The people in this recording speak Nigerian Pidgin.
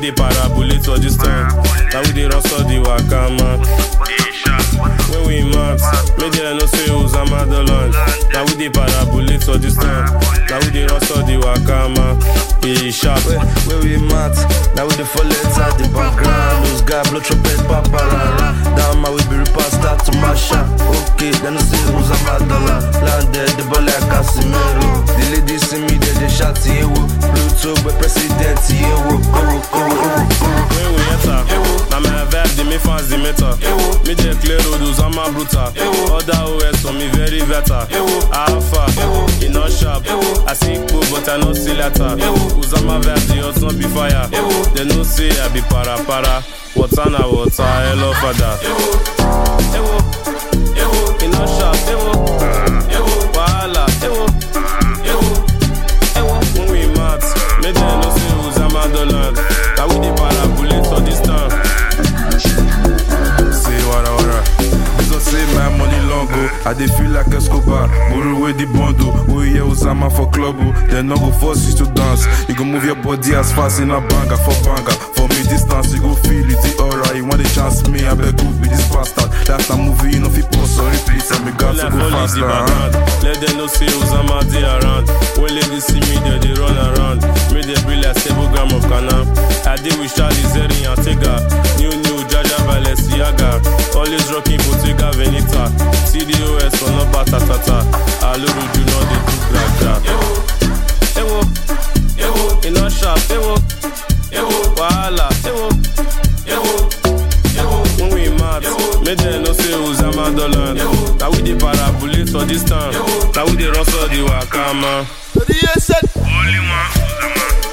dey parabolate for this time. Now we dey rustle the waka man. When we max, make them know say Osama the land. Now we dey parabolate for this time. Now we dey rustle the waka man. Be sharp. Where, where we mat, now we the fall at the background. Those guys blow trumpet, paparara. Down my way, be repair, start to mash up. Okay, then I see who's a dollar. Landed the ball like Casimiro. The ladies see me, they they shout, yeah, wo. Pluto, but president, yeah, wo. Oh, oh, oh, oh. When we enter, now my vibe dey make fans dey meter. Me dey clear road, Osama brutal. Other OS for me very better. Alpha, e no sharp. I see cool, but I no see letter. Osama vibe dey hot, no be fire. They know say I be para para. Water na water, hello father. E no sharp. Wahala. When we mat, make them know say Osama the land. Now we dey parabolate for this time. Say wara wara. This one say my money long go. I dey feel like Escobar. Borrow away the bundle. Oh yeah, Osama for club. oh. They no go force you to dance. You go move your body as fast in a banger for banger. For me distance, you go feel it. The aura. You want the chance me? I beg you be this bastard. That's a movie. You know fi pause or repeat. And me got to Like go police faster. the huh? background. Let them know say Osama dey around. When ladies see me, they dey run around. Make them be like seven gram of canna. I dey with Charlie Zeri and Tega. New new Jaja Balenciaga. Always rocking Bottega Veneta. CDOS for no batatata. Aluru do not dey do gragra. Ewo, ewo, e no sharp. Ewo, ewo, wahala. Ewo, ewo, ewo. When we mad, make them know say Osama the land. Now we dey parabolate for this time. Now we dey rustle the waka man. So the year said, Only one Osama.